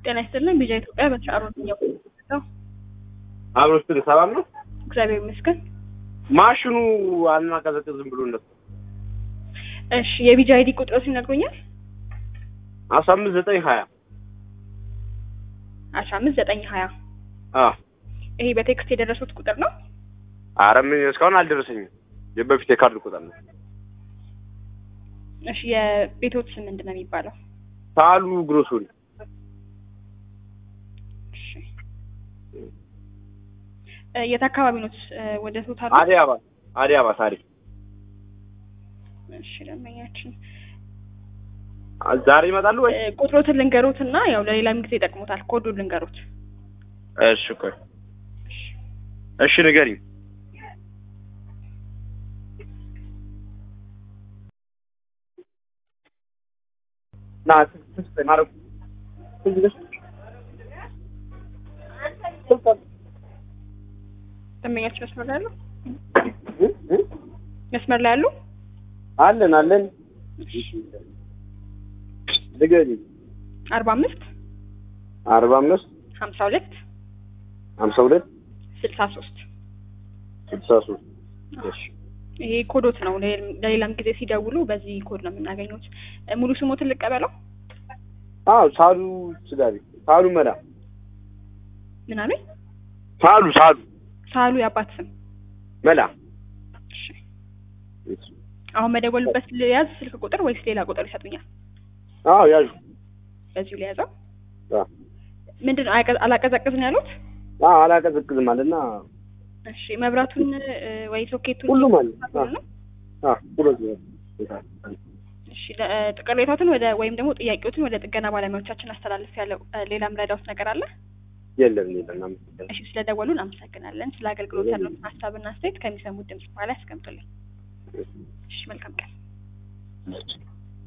ጤና ይስጥልን ቢጃ ኢትዮጵያ በተሻሩ ነው። አብሮ ስትል ሰላም ነው። እግዚአብሔር ይመስገን። ማሽኑ አልናቀዘቅዝም ብሎ ነበር። እሺ የቢጃ አይዲ ቁጥሮች ይነግሩኛል? አስራ አምስት ዘጠኝ ሀያ አስራ አምስት ዘጠኝ ሀያ አ ይሄ በቴክስት የደረሱት ቁጥር ነው። ኧረ ምን እስካሁን አልደረሰኝም። የበፊት የካርድ ቁጥር ነው። እሺ የቤቶት ስም ምንድን ነው የሚባለው? ሳሉ ግሮሶሪ እሺ እ የት አካባቢ ነው እ ወደ ቶታል? አዲስ አበባ አዲስ አበባ ታሪክ እሺ ደንበኛችን ዛሬ ይመጣሉ ወይ? እ ቁጥሮትን ልንገሩት እና ያው ለሌላም ጊዜ ይጠቅሙታል። ኮዱን ልንገሩት። እሺ ቆይ እሺ ንገሪኝ። ና ትስጥ ማረኩ ደንበኛችን መስመር ላይ አሉ? መስመር ላይ አሉ? አለን አለን ንገሪኝ። አርባ አምስት አርባ አምስት ሀምሳ ሁለት ሀምሳ ሁለት ስልሳ ሶስት ስልሳ ሶስት እሺ ይሄ ኮዶት ነው። ለ- ለሌላም ጊዜ ሲደውሉ በዚህ ኮድ ነው የምናገኙት። እ ሙሉ ስሞትን ልቀበለው? አዎ ሳሉ ስጋ ቤት ሳሉ መላ ምን አሉኝ? ሳሉ ሳሉ ሳሉ የአባት ስም። መላ እሺ አሁን መደወልበት ልያዝ ስልክ ቁጥር ወይስ ሌላ ቁጥር ይሰጡኛል? አዎ ያዡ በዚሁ ልያዘው። አዎ ምንድን ነው አያቀ- አላቀዘቅዝም ያሉት? አዎ አላቀዘቅዝም አለና እሺ መብራቱን እ ወይ ሶኬቱን ሁሉም አለ ነው? አዎ ሁለት እሺ ለ- እ ቅሬታዎትን ወደ ወይም ደግሞ ጥያቄዎትን ወደ ጥገና ባለሙያዎቻችን አስተላልፍ ያለው እ ሌላም ረዳውት ነገር አለ? የለም የለም አመሰግናለሁ እሺ ስለደወሉ እናመሰግናለን። ስለ አገልግሎት ያለውን ሀሳብና አስተያየት ከሚሰሙት ድምጽ በኋላ ያስቀምጡልኝ። እሺ መልካም ቀን።